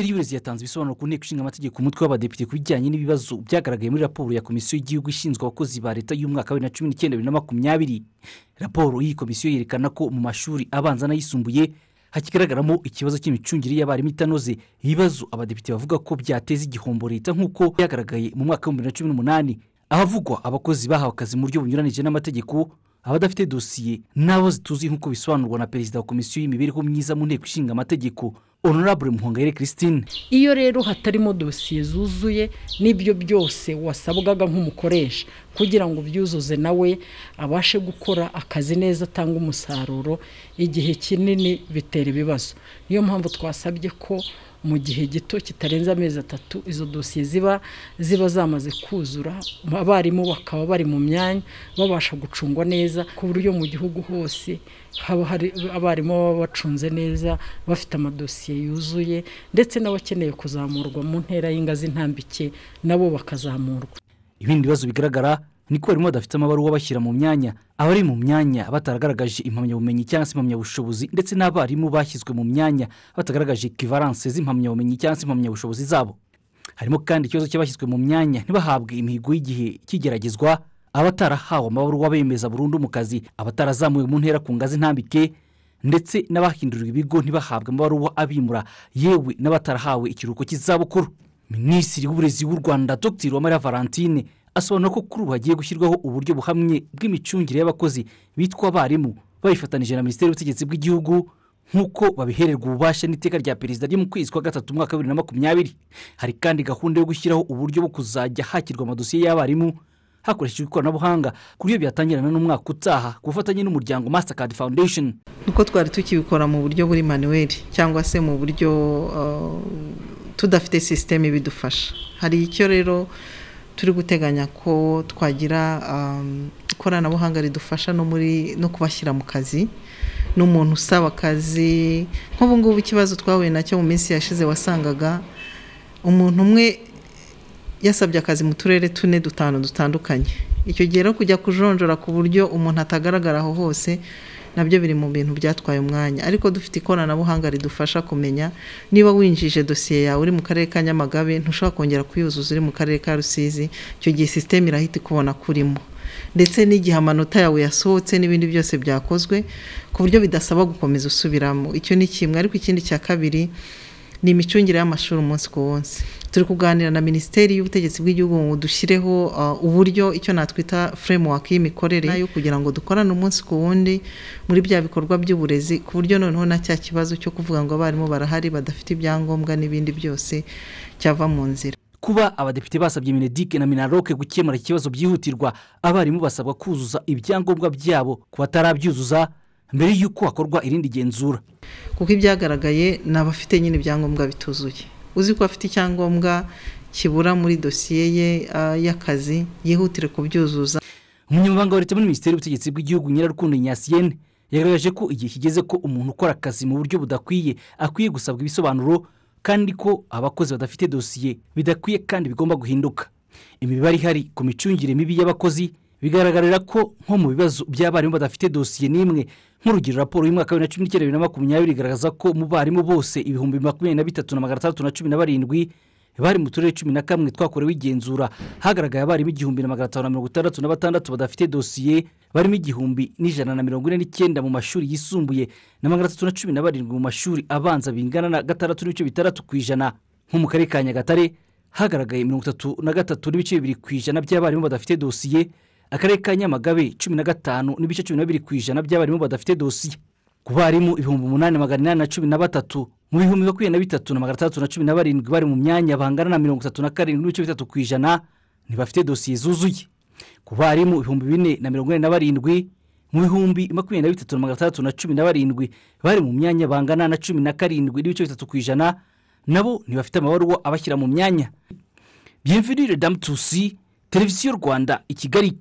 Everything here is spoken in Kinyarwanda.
minisitiri y'uburezi yatanze ibisobanuro ku nteko ishinga amategeko umutwe w'abadepite ku bijyanye n'ibibazo byagaragaye muri raporo ya komisiyo y'igihugu ishinzwe abakozi ba leta y'umwaka wa bibiri na cumi n'icyenda bibiri na makumyabiri raporo y'iyi komisiyo yerekana ko mu mashuri abanza n'ayisumbuye hakigaragaramo ikibazo cy'imicungire y'abarimu itanoze ibibazo abadepite bavuga ko byateza igihombo leta nk'uko byagaragaye mu mwaka w'ibihumbi bibiri na cumi n'umunani ahavugwa abakozi bahawe akazi mu buryo bunyuranije n'amategeko abadafite dosiye n'abo zituzi nk'uko bisobanurwa na perezida wa komisiyo y'imibereho myiza mu nteko ishinga amategeko honorable muhongayire christine iyo rero hatarimo dosiye zuzuye n'ibyo byose wasabwaga nk'umukoresha kugira ngo ubyuzuze nawe abashe gukora akazi neza atanga umusaruro igihe kinini bitera ibibazo niyo mpamvu twasabye ko mu gihe gito kitarenze amezi atatu izo dosiye ziba ziba zamaze kuzura abarimu bakaba bari mu myanya babasha gucungwa neza ku buryo mu gihugu hose haba hari abarimu baba bacunze neza bafite amadosiye yuzuye ndetse n'abakeneye kuzamurwa mu ntera y'ingazi intambike nabo bakazamurwa ibindi bibazo bigaragara ni ko barimo badafite amabaruwa bashyira mu myanya abari mu myanya bataragaragaje impamyabumenyi cyangwa se impamyabushobozi ndetse n'abarimu bashyizwe mu myanya batagaragaje ekivaranse z'impamyabumenyi cyangwa se impamyabushobozi zabo harimo kandi ikibazo cy'abashyizwe mu myanya ntibahabwe imihigo y'igihe cy'igeragezwa abatarahawe amabaruwa bemeza burundu mu kazi abatarazamuwe mu ntera ku ngazi ntambike ndetse n'abahindurirwa ibigo ntibahabwe amabaruwa abimura yewe n'abatarahawe ikiruhuko cy'izabukuru minisitiri w'uburezi w'u rwanda dr uwamariya valentine asobanura ko kuri ubu hagiye gushyirwaho uburyo buhamye bw'imicungire y'abakozi bitwa abarimu babifatanyije na minisiteri y'ubutegetsi bw'igihugu nk'uko babihererwa ububasha n'iteka rya perezida ryo mu kwezi kwa gatatu umwaka wa bibiri na makumyabiri hari kandi gahunda yo gushyiraho uburyo bwo kuzajya hakirwa amadosiye y'abarimu hakoreshejwe ikoranabuhanga ku buryo byatangirana n'umwaka utaha ku bufatanye n'umuryango mastercard foundation nuko twari tukibikora mu buryo buri manuweli cyangwa se mu buryo tudafite sisiteme bidufasha hari icyo rero turi guteganya ko twagira ikoranabuhanga ridufasha no muri no kubashyira mu kazi n'umuntu usaba akazi nk'ubu ngubu ikibazo twahuye nacyo mu minsi yashize wasangaga umuntu umwe yasabye akazi mu turere tune dutanu dutandukanye icyo gihe rero kujya kujonjora ku buryo umuntu atagaragara aho hose nabyo biri mu bintu byatwaye umwanya ariko dufite ikoranabuhanga ridufasha kumenya niba winjije dosiye yawe uri mu karere ka nyamagabe ntushobora kongera kuyuzuza uri mu karere ka rusizi icyo gihe sisiteme irahita ikubona kurimo ndetse n'igihe amanota yawe yasohotse n'ibindi byose byakozwe ku buryo bidasaba gukomeza usubiramo icyo ni kimwe ariko ikindi cya kabiri ni imicungire y'amashuri umunsi ku munsi turi kuganira na minisiteri y'ubutegetsi bw'igihugu ngo dushyireho uburyo icyo natwita framework y'imikorere yo kugira ngo dukorane umunsi ku wundi muri bya bikorwa by'uburezi ku buryo noneho na cya kibazo cyo kuvuga ngo abarimu barahari badafite ibyangombwa n'ibindi byose cyava mu nzira kuba abadepite basabye minedike na minaroke gukemura ikibazo byihutirwa abarimu basabwa kuzuza ibyangombwa byabo ku batarabyuzuza mbere y'uko hakorwa irindi genzura kuko ibyagaragaye ni abafite nyine ibyangombwa bituzuye uzi ko afite icyangombwa kibura muri dosiye ye y'akazi yihutire kubyuzuza umunyamabanga wa leta muri minisiteri y'ubutegetsi bw'igihugu nyirarukundo nyasiyene yagaragaje ko igihe kigeze ko umuntu ukora akazi mu buryo budakwiye akwiye gusabwa ibisobanuro kandi ko abakozi badafite dosiye bidakwiye kandi bigomba guhinduka imibare ihari ku micungire mibi y'abakozi bigaragarira ko nko mu bibazo by'abarimu badafite dosiye n'imwe nk'urugero raporo y'umwaka wa bibiri na cumi n'icyenda bibiri na makumyabiri igaragaza ko mu barimu bose ibihumbi makumyabiri na bitatu na magana atandatu na cumi na barindwi bari mu turere cumi na kamwe twakorewe igenzura hagaragaye abarimu igihumbi na magana atanu na mirongo itandatu na batandatu badafite dosiye barimo igihumbi n'ijana na mirongo ine n'icyenda mu mashuri yisumbuye na magana atatu na cumi na barindwi mu mashuri abanza bingana na gatandatu n'ibice bitandatu ku ijana nko mu karere ka nyagatare hagaragaye mirongo itatu na gatatu n'ibice bibiri ku ijana by'abarimu badafite dosiye akarere ka nyamagabe cumi na gatanu n'ibice cumi na bibiri ku ijana by'abarimu badafite dosiye ku barimu ibihumbi umunani magana inani na cumi na batatu mu bihumbi makumyabiri na bitatu na magana atandatu na cumi na barindwi bari mu myanya bangana na mirongo itatu na karindwi n'ibice bitatu ku ijana ntibafite dosiye zuzuye ku barimu ibihumbi bine na mirongo ine na barindwi mu bihumbi makumyabiri na bitatu na magana atandatu na cumi na barindwi bari mu myanya bangana na cumi na karindwi n'ibice bitatu ku ijana nabo ntibafite amabaruwa abashyira mu myanya byemvire damu tusi televiziyo rwanda i kigali